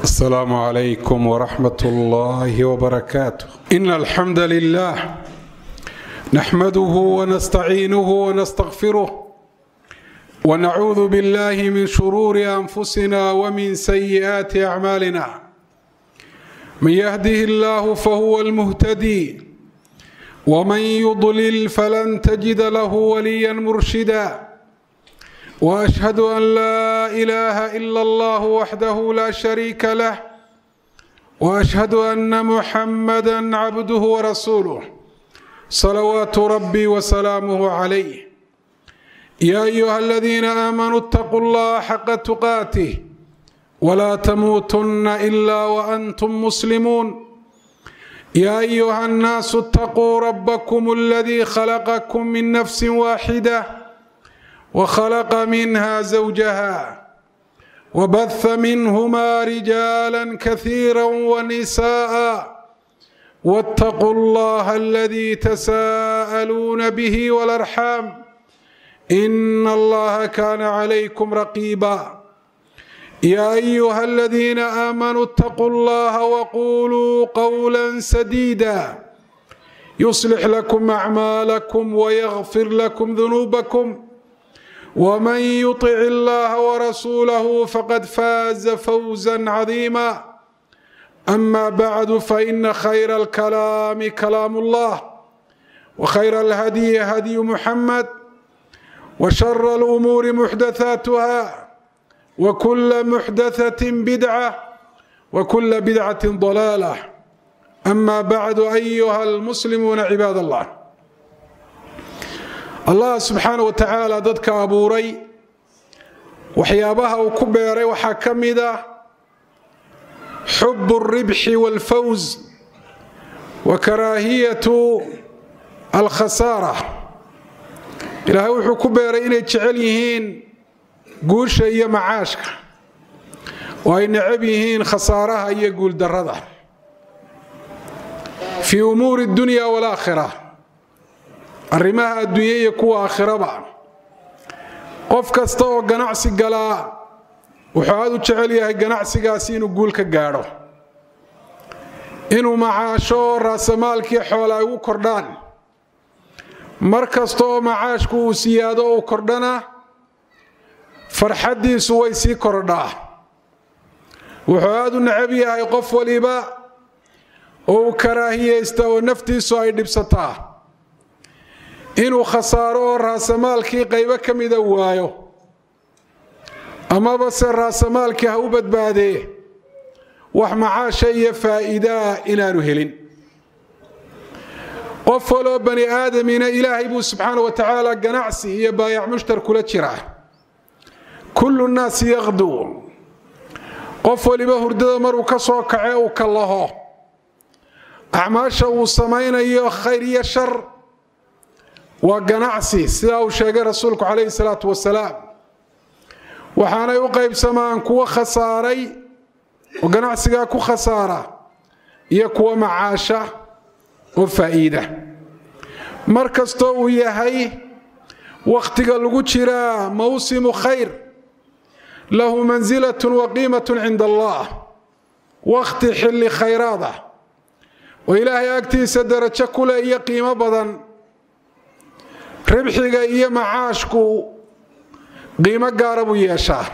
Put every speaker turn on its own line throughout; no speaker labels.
السلام عليكم ورحمة الله وبركاته إن الحمد لله نحمده ونستعينه ونستغفره ونعوذ بالله من شرور أنفسنا ومن سيئات أعمالنا من يهده الله فهو المهتدي ومن يضلل فلن تجد له وليا مرشدا واشهد ان لا اله الا الله وحده لا شريك له واشهد ان محمدا عبده ورسوله صلوات ربي وسلامه عليه يا ايها الذين امنوا اتقوا الله حق تقاته ولا تموتن الا وانتم مسلمون يا ايها الناس اتقوا ربكم الذي خلقكم من نفس واحده وخلق منها زوجها وبث منهما رجالا كثيرا ونساء واتقوا الله الذي تساءلون به والارحام ان الله كان عليكم رقيبا يا ايها الذين امنوا اتقوا الله وقولوا قولا سديدا يصلح لكم اعمالكم ويغفر لكم ذنوبكم ومن يطع الله ورسوله فقد فاز فوزا عظيما اما بعد فان خير الكلام كلام الله وخير الهدي هدي محمد وشر الامور محدثاتها وكل محدثه بدعه وكل بدعه ضلاله اما بعد ايها المسلمون عباد الله allah subxaana wa tacaala dadka abuuray waxyaabaha uu ku beeray waxaa ka mid ah xubu alribxi waalfawz wa karaahiyatu alkhasaara ilaahay wuxuu ku beeray inay jecel yihiin guusha iyo macaashka oo ay necab yihiin khasaaraha iyo guuldarrada fii umuuri dunya walaakhira arrimaha adduunya iyo kuwa aakhiraba qof kasta oo ganacsi galaa wuxuu aad u jecel yahay ganacsigaasi inuu guul ka gaadho inuu macaasho raasamaalkii xoola ay ugu kordhaan mar kasta oo macaashku uu siyaado uu kordhana farxaddiisu way sii kordhaa wuxuu aad u necab yahay qof waliba oo uu karaahiyaysta oo naftiisu ay dhibsataa inuu khasaaro oo raasamaalkii qaybo ka mida waayo amaba se raasamaalkii ha u badbaadee wax macaasha iyo faa'iidaa inaanu helin qof waloo bani aadamina ilaahay buu subxaana wa tacaala ganacsi iyo baayac mushtar kula jiraa kullu nnaasi yaqduu qof waliba hurdada maruu ka soo kace uu ka laho acmaasha uu samaynayo khayr iyo shar waa ganacsi sidaa uu sheegay rasuulku calayhi salaatu wasalaam waxaanay u qaybsamaan kuwo khasaaray oo ganacsigaa ku khasaara iyo kuwo macaasha oo faa'iida mar kastoo uu yahay wakhtiga lagu jiraa mawsimu khayr lahu mansilatun wa qiimatun cinda allah wakhti xilli khayraad ah oo ilaahay agtiisa darajo ku leh iyo qiimo badan ribxiga iyo macaashku qiimo gaara buu yeeshaa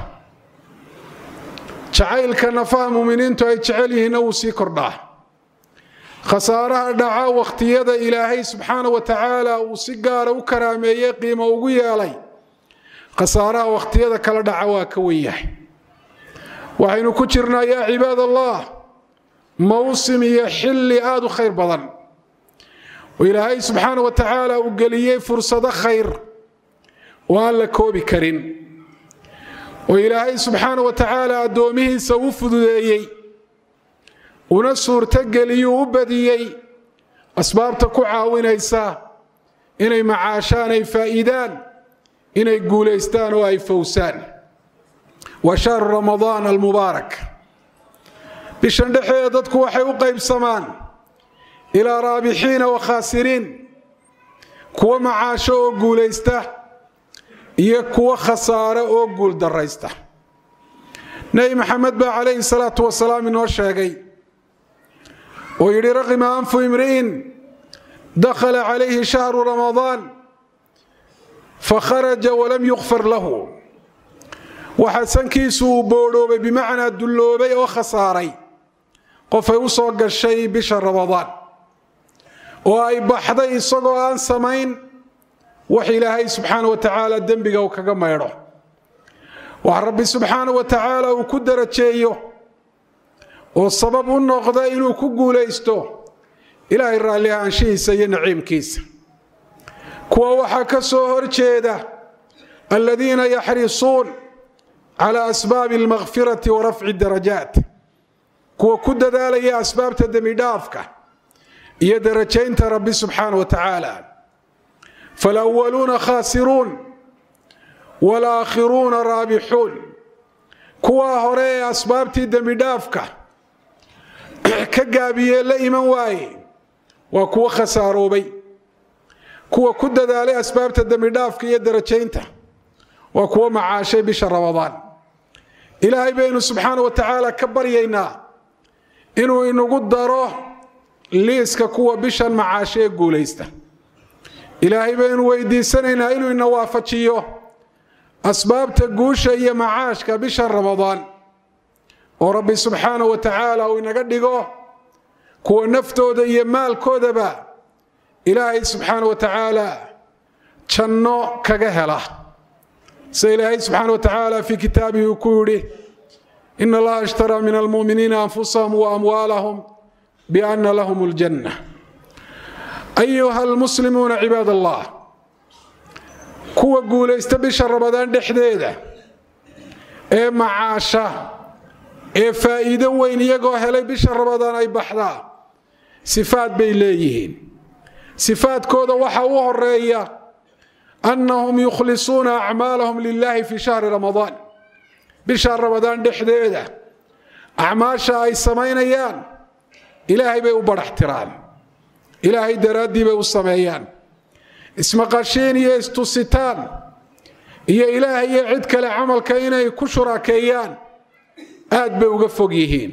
jacaylka nafaha muminiintu ay jecel yihiinna wuu sii kordhaa khasaaraha dhaca wakhtiyada ilaahay subxaana wa tacaala uu si gaara u karaameeyey qiimo ugu yeelay khasaaraha wakhtiyada kala dhaca waa ka wen yahay waxaynu ku jirnaa yaa cibaad allah mawsim iyo xilli aada u khayr badan oo ilaahay subxaana wa tacaala uu geliyey fursado khayr oo aan la koobi karin oo ilaahay subxaana wa tacaala addoomihiisa u fududeeyey una suurtogeliyuu u badiyey asbaabta ku caawinaysa inay macaashaan ay faa'iidaan inay guulaystaan oo ay fowsaan waa shahru ramadaan almubaarak bishan dhexeeda dadku waxay u qaybsamaan ilaa raabixiina wa khaasiriin kuwa macaasho oo guulaysta iyo kuwa khasaare oo guul daraysta nebi maxamed baa calayhi salaatu wasalaam inoo sheegay oo yidhi raqima anfu imri'in dakhala calayhi shahru ramadaan fakharaja walam yukfar lahu waxaa sankiisu uu boodhoobay bimacnaa dulloobay oo khasaaray qofay u soo gashay bisha ramadaan oo ay baxday isagoo aan samayn wax ilaahay subxaana wa tacaala dembiga uu kaga maydho wax rabbi subxaana wa tacaala uu ku darajeeyo oo sabab u noqda inuu ku guulaysto ilaahay raalli ahaanshihiisa iyo naciimkiisa kuwa waxaa ka soo horjeeda aladiina yaxrisuun cala asbaabi almakfirati wa rafci darajaat kuwa ku dadaalaya asbaabta dembidhaafka iyo darajaynta rabbi subxaana wa tacaala falwaluuna khaasiruun walaakhiruuna raabixuun kuwaa hore ee asbaabtii dembidhaafka ka gaabiyee la iman waaye waa kuwo khasaaroobay kuwa ku dadaalay asbaabta dembidhaafka iyo darajaynta waa kuwo macaashay bisha ramadaan ilaahay baynu subxaana wa tacaala ka baryaynaa inuu inagu daro liiska kuwa bishan macaasho ee guulaysta ilaahay baynu weydiisanaynaa inuu ina waafajiyo asbaabta guusha iyo macaashka bisha ramadaan oo rabbi subxaana wa tacaala uu inaga dhigo kuwa naftooda iyo maalkoodaba ilaahay subxaana wa tacaala janno kaga hela sida ilaahay subxaana wa tacaala fii kitaabihi uu ku yidhi in allaha ishtaraa min almu'miniina anfusahum wa amwaalahum biana lahum aljanna ayuha almuslimuuna cibaad allah kuwa guulaysta bisha ramadaan dhexdeeda ee macaasha ee faa'iido weyn iyagoo helay bisha ramadaan ay baxdaa sifaad bay leeyihiin sifaadkooda waxa u horeeya annahum yukhlisuuna acmaalahum lilahi fi shahri ramadaan bisha ramadaan dhexdeeda acmaasha ay samaynayaan ilaahay bay u badhax tiraan ilaahay daraaddii bay u sameeyaan ismaqashiin iyo istusitaan iyo ilaahay iyo cid kale camalka inay ku shuraakeeyaan aad bay uga fog yihiin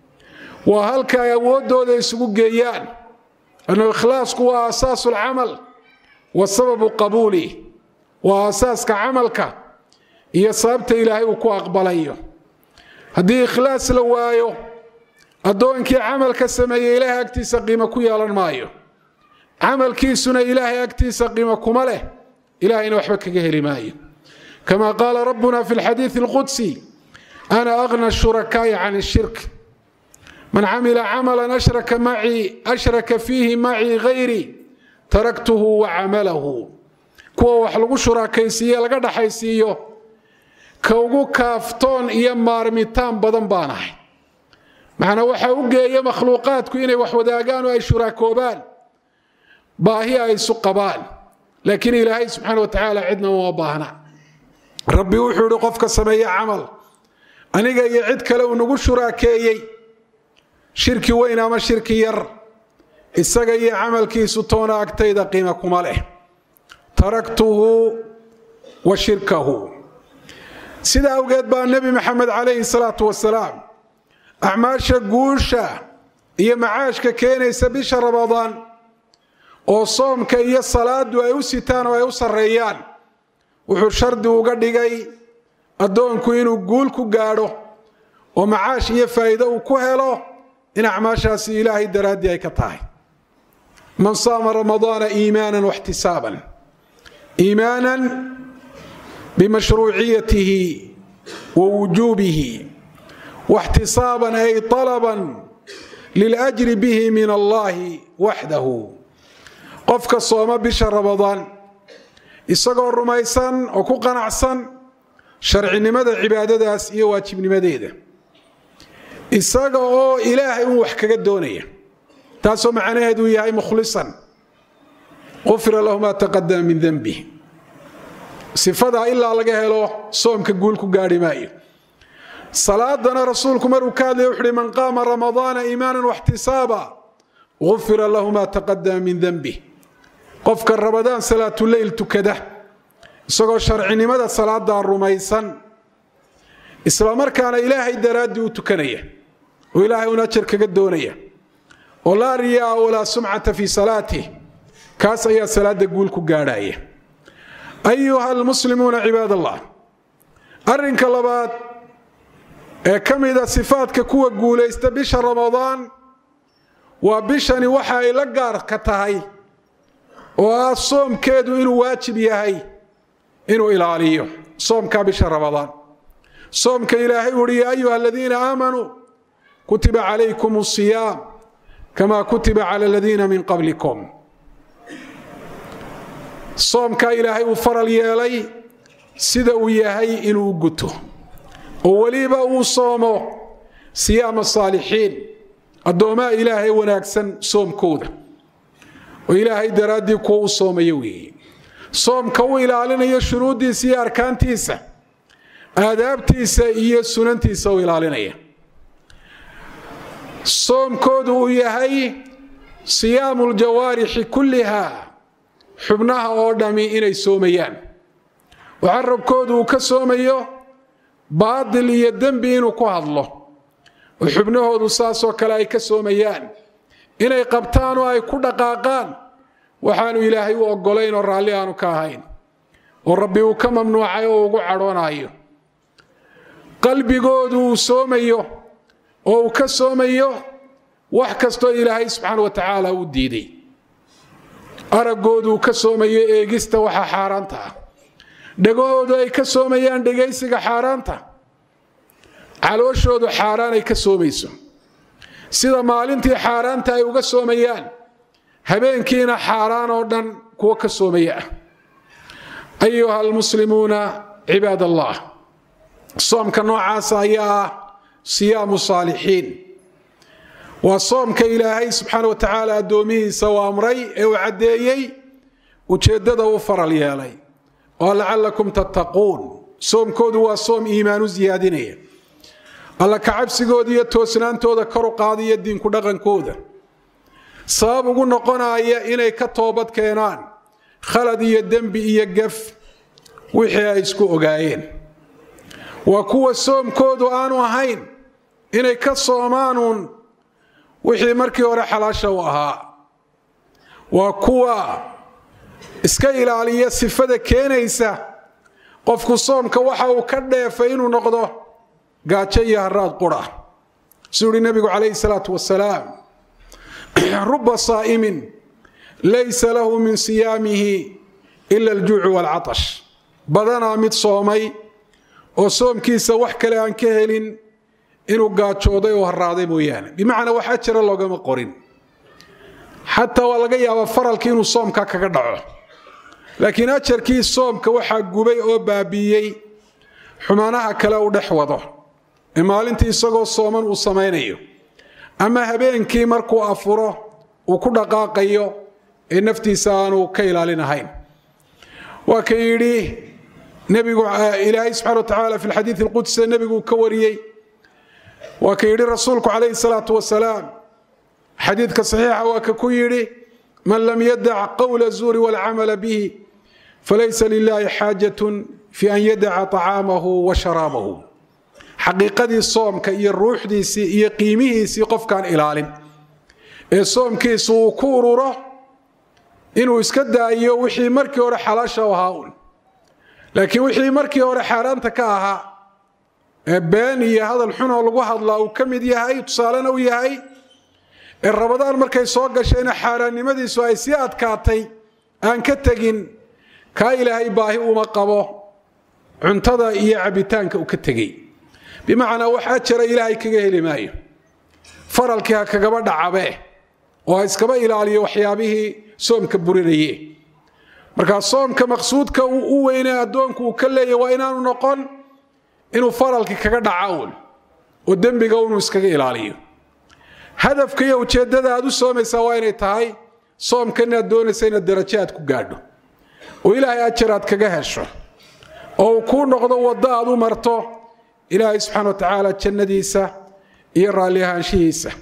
waa halka ay awooddooda isugu geeyaan annu ikhlaasku waa aasaasu alcamal wa sababu qabuulih waa aasaaska camalka iyo sababta ilaahay uu ku aqbalayo haddii ikhlaas la waayo addoonkii camalka sameeyey ilaahay agtiisa qiimo ku yeelan maayo camalkiisuna ilaahay agtiisa qiimo kuma leh ilahayna waxba kaga heli maayo kama qaala rabbuna fi lxadiidi alqudsi ana agna shurakaa'i can shirk man camila camalan ashraka macii ashraka fiihi macii hayri taraktuhu wa camalahu kuwa wax lagu shuraakaysiiye laga dhaxaysiiyo ka ugu kaaftoon iyo maarmitaan badan baan ahay macnaa waxa u geeya makhluuqaadku inay wax wadaagaan oo ay shuraakoobaan baahi ay isu qabaan laakiin ilaahay subxaana wa tacaala cidna uma baahna rabbi wuxuu ihi qofka sameeye camal aniga iyo cid kale uu nagu shuraakeeyey shirki weyn ama shirki yar isaga iyo camalkiisu toona agtayda qiima kuma leh taraktuhu wa shirkahu sida awgeed baa nebi maxamed calayhi salaatu wasalaam acmaasha guusha iyo macaashka keenaysa bisha ramadaan oo soomka iyo salaadu ay u sitaan oo ay u sarreeyaan wuxuu shardi uga dhigay addoonku inuu guul ku gaadho oo macaash iyo faa'iido uu ku helo in acmaashaasi ilaahay daraaddii ay ka tahay man saama ramadaana iimaanan waxtisaaban iimaanan bimashruuciyatihi wa wujuubihi واxtisaaban ay طalban liljri bihi min allahi waxdahu qofka sooma bisha ramadaan isagoo rumaysan oo ku qanacsan sharcinimada cibaadadaas iyo waajibnimadeeda isaga oo ilaahay un wax kaga doonaya taasoo macnaheedu yahay mukhlisan qufira lahu ma taqadama min denbih sifadaa ilaa laga helo soomka guul ku gaarhi maayo salaadana rasuulku maruu ka hadlaya wuxu uhi man qaama ramadaana iimaanan waxtisaaba gufira lahu ma taqadama min denbih qofka ramadaan salaatuleyl tukada isagoo sharcinimada salaadaa rumaysan isla markaana ilaahay daraaddii u tukanaya oo ilaahay un ajar kaga doonaya oo laa riyaa walaa sumcata fii salaatih kaas ayaa salaada guul ku gaadhaya ayuha almuslimuuna cibaad allah arrinka labaad ee ka mida sifaadka kuwa guulaysta bisha ramadaan waa bishani waxa ay la gaarka tahay oo ah soomkeedu inuu waajib yahay inuu ilaaliyo soomkaa bisha ramadaan soomka ilaahay uhi yaa ayuha aladiina aamanuu kutiba calaykum asiyaam kama kutiba cala aladiina min qablikum soomkaa ilaahay uu faral yeelay sida uu yahay inuu guto oo weliba uu soomo siyaama saalixiin addoommaha ilaahay wanaagsan soomkooda oo ilaahay daraaddii kuwa u soomaya weeye soomka u ilaalinayo shuruuddiisa iyo arkaantiisa aadaabtiisa iyo sunantiisa u ilaalinaya soomkoodu uu yahay siyaamu ljawaarixi kulliha xubnaha oo dhammi inay soomayaan oo carabkoodu uu ka soomayo baadil iyo dembi inuu ku hadlo oo xubnahoodu saasoo kale ay ka soomayaan inay qabtaan oo ay ku dhaqaaqaan waxaanu ilaahay u oggolayn oo raalli aanu ka ahayn oo rabbi uu ka mamnuucay oo ugu cadhoonayo qalbigoodu uu soomayo oo uu ka soomayo wax kastoo ilaahay subxaana wa tacaala uu diiday araggoodu uu ka soomayo eegista waxa xaaraanta ah dhegahoodu ay ka soomayaan dhegaysiga xaaraanta calooshoodu xaaraan ay ka soomayso sida maalintii xaaraanta ay uga soomayaan habeenkiina xaaraan oo dhan kuwo ka soomaya ah ayuha almuslimuuna cibaad allah soomka noocaasa ayaa ah siyaamu saalixiin waa soomka ilaahay subxaana wa tacaala addoomihiisa u amray ee uu caddeeyey ujeeddada u faral yeelay oo lacallakum tattaquun soomkoodu waa soom iimaanu siyaadinaya alla kacabsigooda iyo toosnaantooda kor u qaadaya diinku dhaqankooda sabab ugu noqonaya inay ka toobad keenaan khalad iyo dembi iyo gaf wixii ay isku ogaayeen waa kuwa soomkoodu aanu ahayn inay ka soomaanuun wixii markii hore xalaasha u ahaa waa kuwa iska ilaaliya sifada keenaysa qofku soomka waxa uu ka dheefay inuu noqdo gaajo iyo haraad qura suu uhi nebigu calayhi salaatu wasalaam ruba saa'imin laysa lahu min siyaamihi ila aljuucu waalcatash badanaa mid soomay oo soomkiisa wax kale aan ka helin inuu gaajooday oo haraaday mooyaane bimacnaa wax ajara loogama qorin xataa waa laga yaabaa faralkii inuu soomka kaga dhaco laakiin ajarkii soomka waxaa gubay oo baabiiyey xumaanaha kale uu dhex wado ee maalintii isagoo sooman uu samaynayo ama habeenkii markuu afuro uu ku dhaqaaqayo ee naftiisa aanu ka ilaalinahayn waa ka yidhi nebigu ilaahay subxana wa tacaala fi lxadiid alqudsi nebigu ka wariyey waa ka yidhi rasuulku calayhi salaatu wasalaam xadiidka saxiixa waa ka ku yidhi man lam yadac qowla zuuri walcamala bihi falaysa lilahi xaajatun fi an yadaca طacaamahu wa sharaabahu xaqiiqadii soomka iyo ruuxdiisii iyo qiimihiisii qofkaan ilaalin ee soomkiisu uu ku ururo inuu iska daayo wixii markii hore xalaasha ahaa un laakiin wixii markii hore xaaraanta ka ahaa ee been iyo hadal xunoo lagu hadlaa uu ka mid yahay tusaalena u yahay ee rabadaan markay soo gashayna xaaraannimadiisu ay sii adkaatay aan ka tegin kaa ilaahay baahi uma qabo cuntada iyo cabitaanka uu ka tegey bimacnaa wax ajara ilaahay kaga heli maayo faralkii ha kagaba dhacabe oo ha iskaba ilaaliyo waxyaabihii soomka burinaye markaa soomka maqsuudka u weyne addoonku uu ka leeyahy waa inaanu noqon inuu faralkii kaga dhaca uun oo dembiga unuu iskaga ilaaliyo hadafka iyo ujeeddada aad u soomaysaa waa inay tahay soomkan inaad doonaysa inaad darajo aad ku gaadho oo ilaahay ajar aad kaga hesho oo uu kuu noqdo waddo aad u marto ilaahay subxana wa tacaala jannadiisa iyo raalli ahaanshihiisa